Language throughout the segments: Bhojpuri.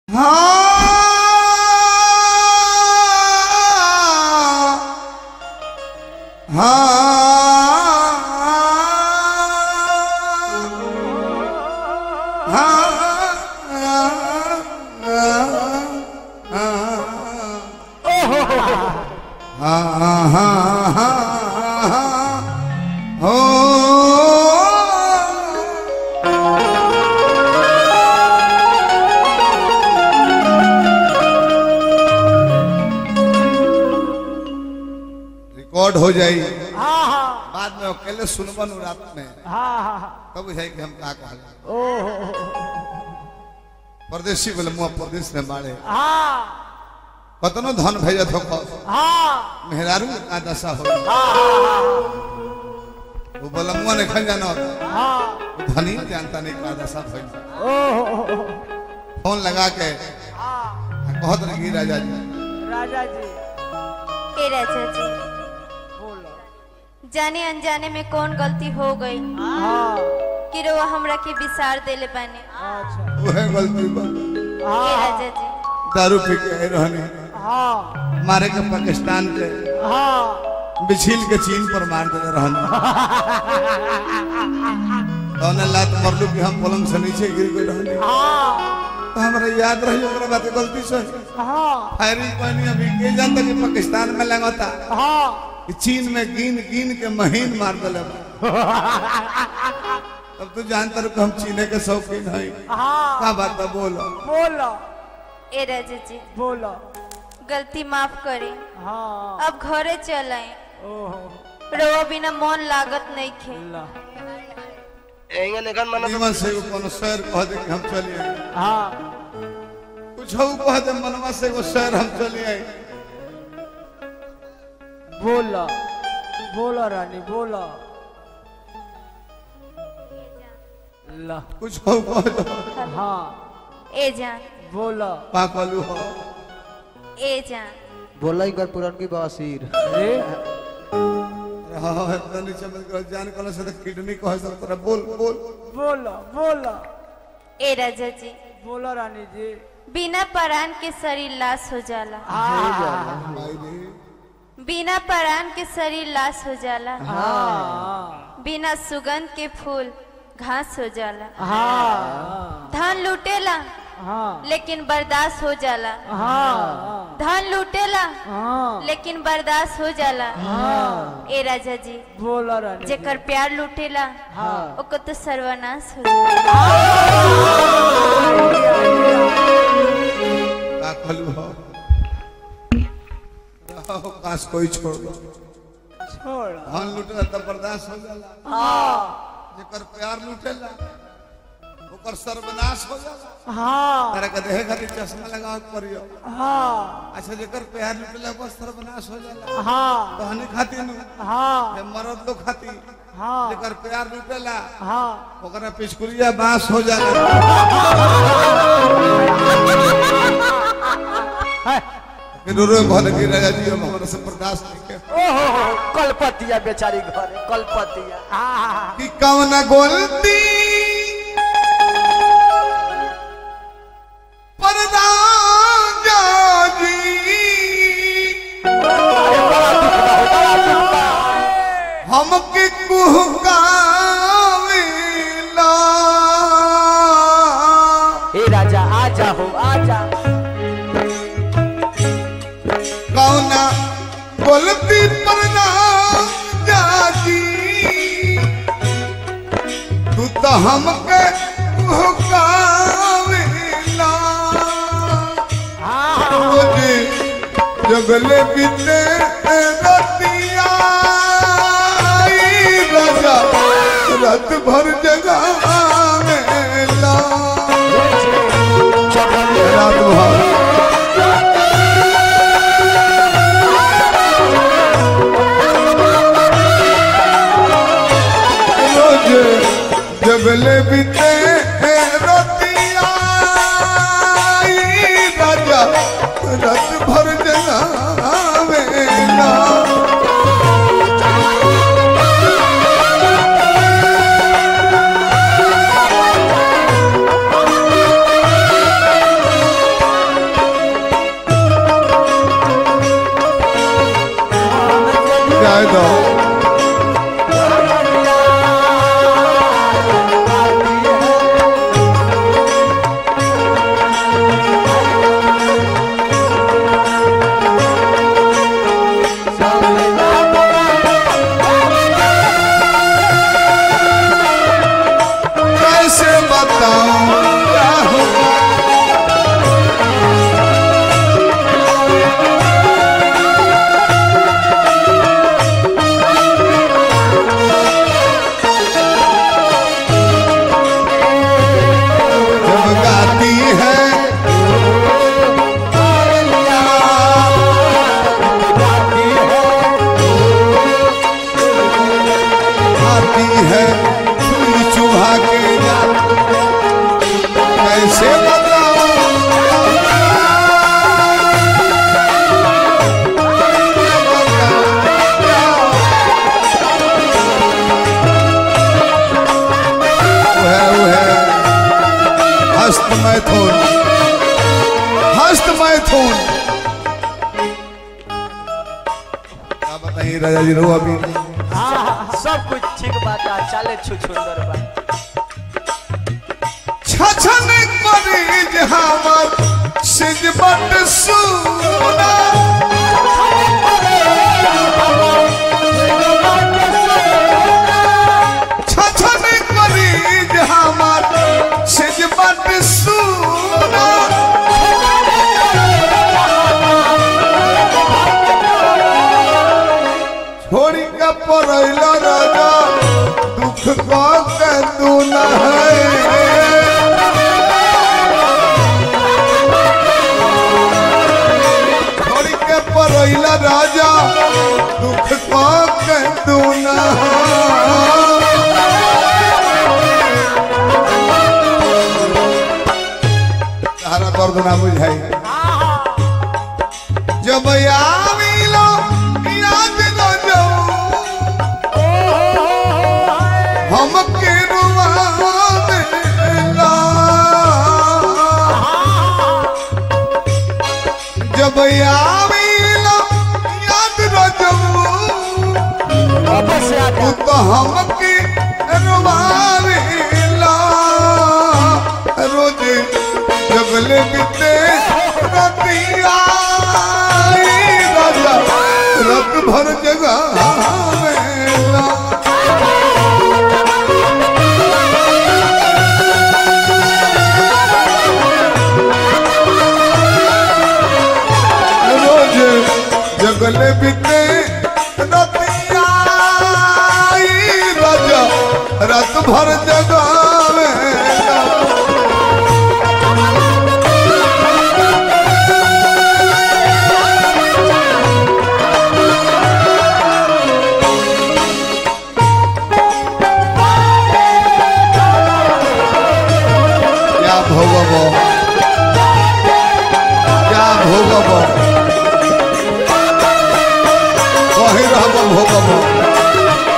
रिकॉर्ड हो जाई हाँ हाँ बाद में अकेले सुनबन रात में हाँ हाँ तब बुझाई कि हम का कहल ओहो परदेसी बोले मुआ परदेश में बाड़े हाँ कतनो धन भेजत हो हाँ मेहरारू का दशा हो वो बोला मुआ ने खन जाना होता हाँ वो धनी जानता नहीं का दशा भइल ओहो फोन लगा के हाँ कहत रही राजा जी राजा जी ए राजा जी बोलो जाने अनजाने में कौन गलती हो गई हाँ कि रोआ हमरा के विसार देले बाने अच्छा वह गलती बा ए हाँ राजा जी दारू पी के रहने हाँ मारे के पाकिस्तान के हाँ बिछिल के चीन पर मार देले रहने कौन लात मरलू कि हम पलंग से नीचे गिर गए रहने हाँ तो हमरा याद रही ओकरा बात गलती से हाँ फायरिंग पानी अभी के जानता कि पाकिस्तान में लगता हाँ कि चीन में गिन गिन के महीन मार दिले बा। अब तू जानता रहो कि हम चीने के शौकीन हई हाँ का बात बा बोलो बोलो ए राजा जी बोलो गलती माफ करी हाँ अब घरे चल आए ओहो रोआ बिना मन लागत नहीं खे ला एंगे लेखन मन निमन से एगो कोनो शहर कह दे कि हम चलिए हाँ कुछ हो कह दे मनवा से एगो शहर हम चलिए बोलो बोलो रानी बोलो ला कुछ हो कह दे हाँ ए जान बोलो का कहलू हो ए जान बोला एक बार पुरान की बवासीर अरे हाँ इतना नीचे मत करो जान कल से तो किडनी कह सब तरह बोल बोल बोलो बोलो ए राजा जी बोलो रानी जी बिना परान के शरीर लाश हो जाला हाँ भाई रे बिना परान के शरीर लाश हो जाला हाँ बिना सुगंध के फूल घास हो जाला हाँ धन लूटेला हाँ लेकिन बर्दाश्त हो जाला हाँ धन लूटेला हाँ लेकिन बर्दाश्त हो जाला हाँ ए राजा जी बोलो रानी जी। जेकर प्यार लूटेला हाँ ओकर तो सर्वनाश हो जाला का कहलू हो रहो काश कोई छोड़ दो छोड़ धन लुटेला तो बर्दाश्त हो जाला हाँ जेकर प्यार लुटेला ओकर सर्वनाश हो जाला हाँ तारा के देहे खातिर चश्मा लगावे के पड़ियो हाँ अच्छा जेकर प्यार लुटेला ओकर सर्वनाश हो जाला हाँ कहनी खातिर नु हाँ जे मरद लोग खातिर हाँ जेकर प्यार लुटेला हाँ ओकरा पिछकुरिया बांस हो जाला है। फिर रो भल के राजा जी हम हमरा से बर्दाश्त नहीं के ओहो कलपतिया बेचारी घर कलपतिया हाँ कि कौन गोलती परदा जी हमके कुहकावेला हे राजा आ जाओ आ जा कौना गोलती परदा जाजी तू तो हमके कुहकावेला हाँ मुझे जगले बीते रतिया आई राजा रात भर जगा मेला रात भर रोज जगले बीते रतिया आई राजा रात भर जगावेला जाए दो कैसे बताऊं क्या हुआ जब गाती है आती है फूल चुभा के जाती कैसे बताऊं वह वह हस्त मैथुन हस्त मैथुन क्या बताइए राजा जी रो अभी सब कुछ ठीक बात है चले छुछुंदर बा छछन मरीज हमर सिज बट सुना छछन मरीज हमर सिज बट सुना छोड़ी के पड़ैल राजा दुख को के तू न है छोड़ी के पड़ैला राजा दुख को के तू न तारा दर्द ना बुझाई जब आविलो याद न जाऊं हम के रुवावेला जब आविलो याद न जाऊं वापस से आ तू तो हमके रुवावेला रोज जगले बिते रतिया राजा रत भर जगह वेला रोज जगले बिते रतिया राजा रत भर जगावे क्या भोगब क्या भोगब कही रहब भोगब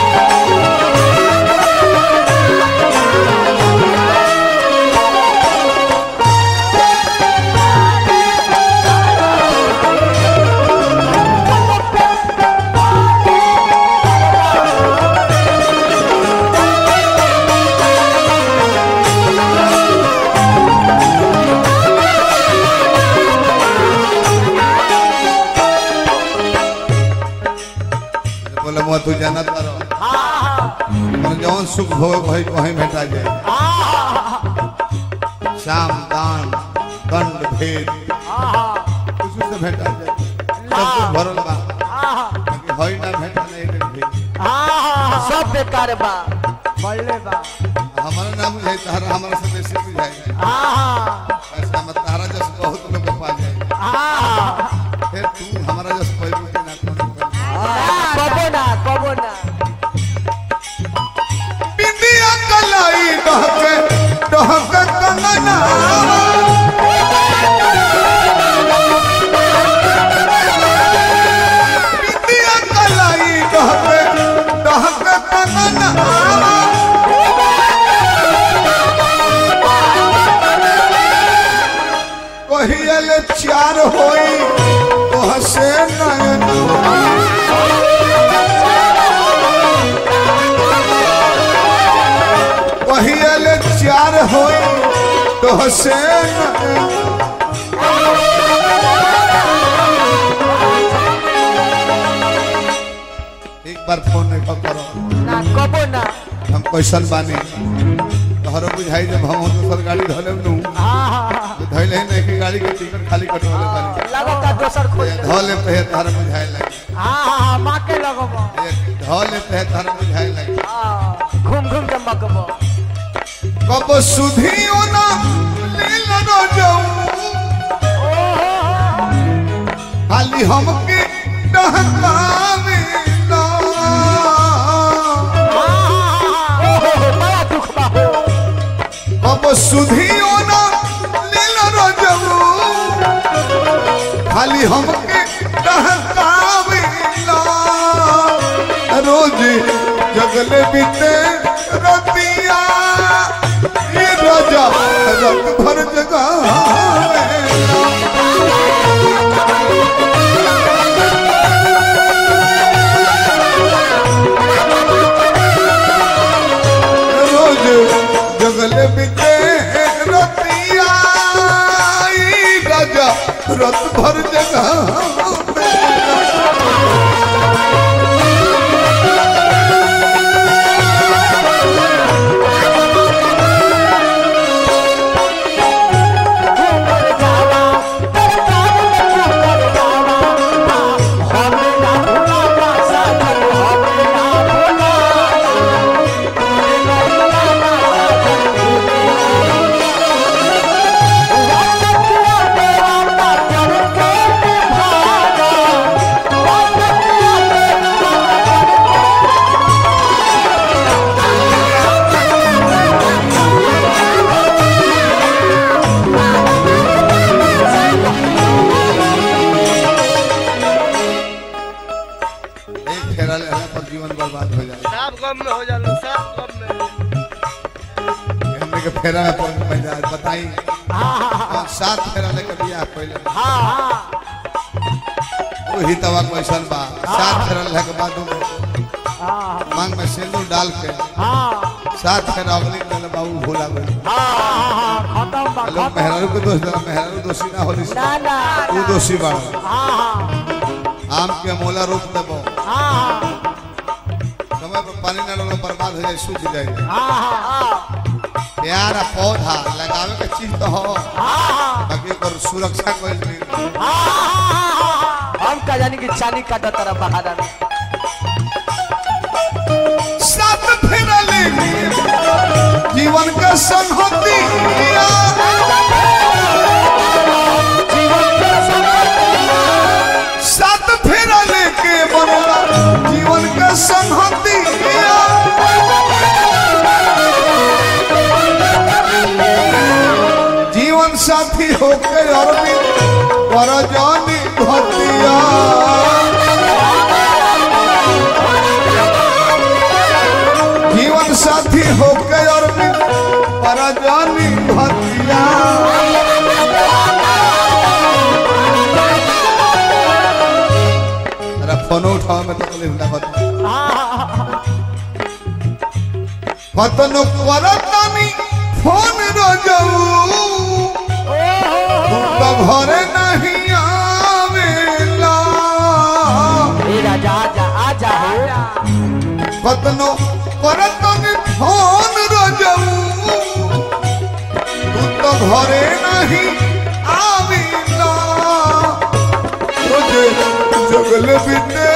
बोले मुआ तू जानत करो और जौन सुख भोग भई वहीं भेटा जाए शाम दान दंड भेद कुछ से भेटा जाए सब कुछ भरल बा लेकिन होई ना भेटा नहीं एक भेद सब बेकार बा हमारा नाम बुझाई तहरा हमारा से बेसी बुझाई ऐसा मत तहरा जस बहुत लोग के पा जाए फिर तू हमारा जस कोई भी ना कोनो कोई। कबो ना कबो ना बिंदिया कलाई डहके डहके कंगना बिंदिया कलाई डहके डहके कंगना कहियल चार होई तोह से नयन होई तो हसे एक बार फोन नहीं करो ना कबो ना हम कैसन बानी तोहरो बुझाई जब हम दोसर गाड़ी धले नु हाँ हाँ तो धैले ही नहीं कि गाड़ी के टिकट खाली कटवाले बानी लगता दोसर खोज धले पे है तारा बुझाए लगे हाँ हाँ माँ के लगब धले पे है तारा बुझाए लगे हाँ, घूम घूम के मकबो कब सुधियो ना लील न जाऊं खाली हमके डहकावे ना बड़ा दुख बा हो कब सुधियो ना लील न जाऊं खाली हमके डहकावे ना रोज जगले बीते रतिया ये राजा रत भर जगावे ना रोज जगल बिते रतिया ई राजा रत भर जगह एक फेरा लेने पर जीवन बर्बाद हो जाए सब गम में हो जालो सब गम में हमने के फेरा में पड़ पड़ जाए बताई कौन सात फेरा लेकर बियाह पहले वही तवा क्वेश्चन बा सात फेरा लेने के बाद में मांग में सिंदूर डाल के सात फेरा अगली दिन बाबू भूला गए खत्म बा लोग मेहरारू के दोष देना मेहरारू दोषी ना होली ना ना तू दोषी बाड़ा हाँ आम के मोला रोक देबो हाँ समय पर पानी ना डालो बर्बाद हो जाए सूख जाए हाँ प्यार आ पौधा लगावे के चीज तो हो हाँ बाकी ओकर सुरक्षा कोई नहीं हम का जानी कि चानी काटा तारा बहारा में साथ फेरा लेके जीवन का संहति साथ फेरा लेके बनला जीवन का संहति जीवन साथी होके अरविंद कर जानी भतिया जीवन साथी होके अरविंद कर जानी भतिया तेरा फोन उठाओ में तकलीफ ना बता कतनो करतानी फोन रजऊ तू तो घरे नहीं आवेला ए राजा आजा आजा हो कतनो करतानी फोन रजऊ तू तो घरे नहीं आवेला तुझे जगल बिते